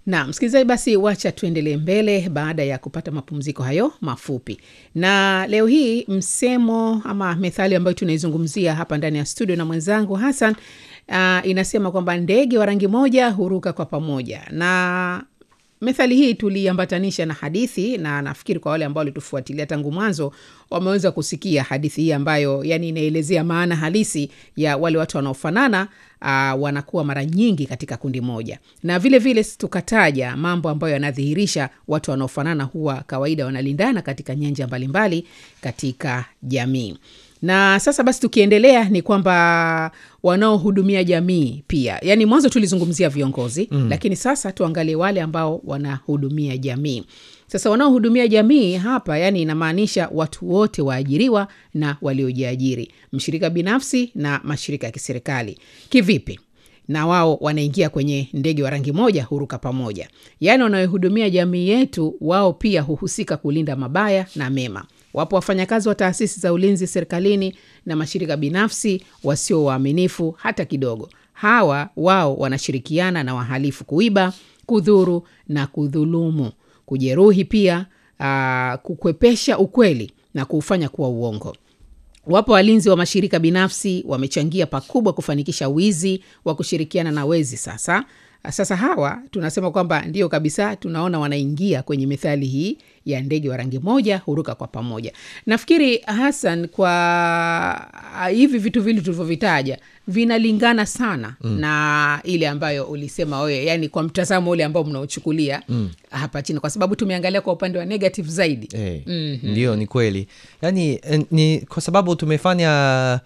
na msikilizaji, basi wacha tuendelee mbele baada ya kupata mapumziko hayo mafupi. Na leo hii msemo ama methali ambayo tunaizungumzia hapa ndani ya studio na mwenzangu Hassan uh, inasema kwamba ndege wa rangi moja huruka kwa pamoja, na methali hii tuliambatanisha na hadithi, na nafikiri kwa wale ambao walitufuatilia tangu mwanzo wameweza kusikia hadithi hii ambayo yani inaelezea maana halisi ya wale watu wanaofanana uh, wanakuwa mara nyingi katika kundi moja, na vile vile tukataja mambo ambayo yanadhihirisha watu wanaofanana huwa kawaida wanalindana katika nyanja mbalimbali katika jamii na sasa basi tukiendelea ni kwamba wanaohudumia jamii pia, yaani mwanzo tulizungumzia viongozi mm. Lakini sasa tuangalie wale ambao wanahudumia jamii. Sasa wanaohudumia jamii hapa, yani inamaanisha watu wote waajiriwa na waliojiajiri, mshirika binafsi na mashirika ya kiserikali. Kivipi? na wao wanaingia kwenye ndege wa rangi moja huruka pamoja, yaani wanaohudumia jamii yetu, wao pia huhusika kulinda mabaya na mema. Wapo wafanyakazi wa taasisi za ulinzi serikalini na mashirika binafsi wasio waaminifu hata kidogo. Hawa wao wanashirikiana na wahalifu kuiba, kudhuru na kudhulumu, kujeruhi, pia aa, kukwepesha ukweli na kuufanya kuwa uongo. Wapo walinzi wa mashirika binafsi wamechangia pakubwa kufanikisha wizi wa kushirikiana na wezi. Sasa sasa hawa tunasema kwamba ndio kabisa, tunaona wanaingia kwenye methali hii ya ndege wa rangi moja huruka kwa pamoja. Nafikiri Hassan, kwa hivi vitu vili tulivyovitaja vinalingana sana mm. na ile ambayo ulisema wewe, yani kwa mtazamo ule ambao mnaochukulia mm. hapa chini, kwa sababu tumeangalia kwa upande wa negative zaidi hey, Mhm. ndio ni kweli yani eh, ni kwa sababu tumefanya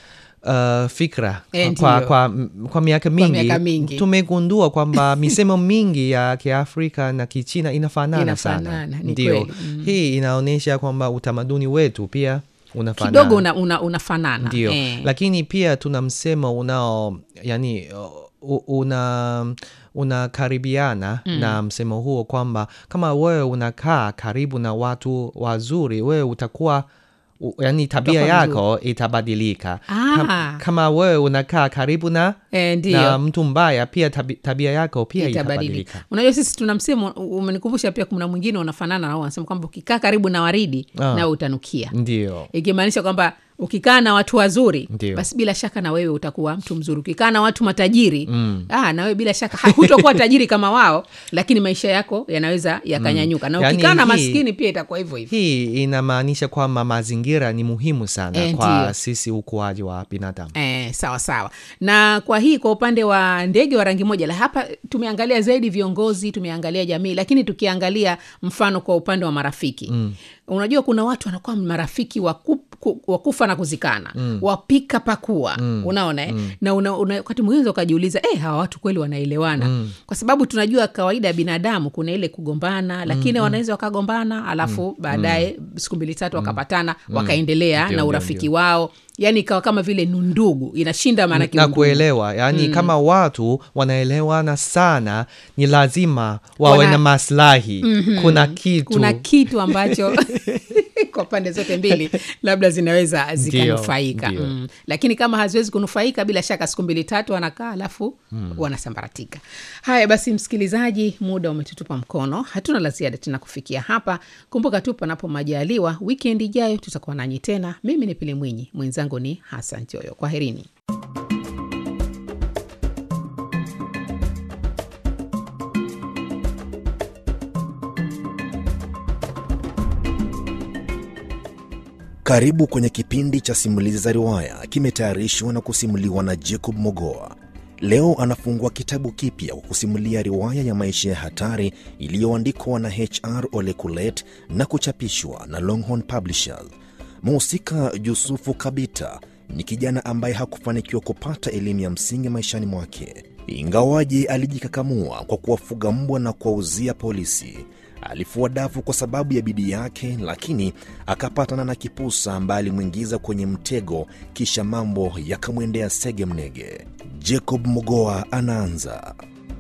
uh, fikra Eh, kwa, ndio. kwa, kwa miaka mingi, miaka mingi. tumegundua kwamba misemo mingi ya kiafrika na kichina inafanana, Inafanana, sana ni ndio kweli. Mm. hii inaonyesha kwamba utamaduni wetu pia unafanana kidogo una, una, unafanana ndio Eh. lakini pia tuna msemo unao yani uh, una unakaribiana na msemo huo kwamba kama wewe unakaa karibu na watu wazuri wewe utakuwa u, yani tabia Utakuwa yako itabadilika Ah. Kam, kama wewe unakaa karibu na, Eh, ndio. na mtu mbaya pia tabi, tabia yako pia itabadilika. itabadilika Unajua, sisi tuna msemo umenikumbusha pia, kuna mwingine unafanana nao, wanasema kwamba ukikaa karibu na waridi Ah. nawe utanukia, ndio ikimaanisha kwamba ukikaa na watu wazuri Ndio. basi bila shaka na wewe utakuwa mtu mzuri. Ukikaa na watu matajiri mm. ah, na wewe bila shaka ha- hutokuwa tajiri kama wao, lakini maisha yako yanaweza yakanyanyuka na Yaani ukikaa na hii- maskini pia itakuwa hivyo hivyo. hii inamaanisha kwamba mazingira ni muhimu sana Eh, kwa ndio. sisi ukuaji wa binadamu Eh, sawa sawa. Na kwa hii kwa upande wa ndege wa rangi moja, la hapa tumeangalia zaidi viongozi, tumeangalia jamii, lakini tukiangalia mfano kwa upande wa marafiki mm. Unajua kuna watu wanakuwa marafiki wa ku- ku- wa kufa na kuzikana mm. wapika pakua mm. unaona eh? mm. na una, una, wakati mwingine ukajiuliza eh, hawa watu kweli wanaelewana mm. kwa sababu tunajua kawaida ya binadamu kuna ile kugombana, lakini wanaweza wakagombana alafu baadaye siku mbili tatu wakapatana wakaendelea Ndio, na ndio, urafiki ndio. wao yani ikawa kama vile ni ndugu inashinda maanake na undugu. kuelewa yani kama watu wanaelewana sana ni lazima wawe Wana- na maslahi kuna kitu kuna kitu ambacho kwa pande zote mbili labda zinaweza zikanufaika ndio. mm. lakini kama haziwezi kunufaika bila shaka siku mbili tatu wanakaa alafu wanasambaratika haya basi msikilizaji muda umetutupa mkono hatuna la ziada tena kufikia hapa kumbuka tu panapo majaliwa wikendi ijayo tutakuwa nanyi tena mimi ni pili mwinyi mwenzangu ni hasan joyo kwaherini Karibu kwenye kipindi cha simulizi za riwaya, kimetayarishwa na kusimuliwa na Jacob Mogoa. Leo anafungua kitabu kipya kwa kusimulia riwaya ya maisha ya hatari iliyoandikwa na HR Ole Kulet na kuchapishwa na Longhorn Publishers. Mhusika Yusufu Kabita ni kijana ambaye hakufanikiwa kupata elimu ya msingi maishani mwake, ingawaje alijikakamua kwa kuwafuga mbwa na kuwauzia polisi. Alifua dafu kwa sababu ya bidii yake, lakini akapatana na kipusa ambaye alimwingiza kwenye mtego, kisha mambo yakamwendea sege mnege. Jacob Mogoa anaanza.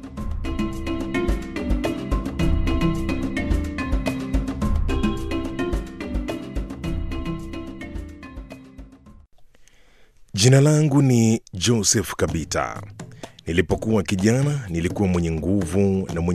Jina langu ni Joseph Kabita. Nilipokuwa kijana nilikuwa mwenye nguvu na mwenye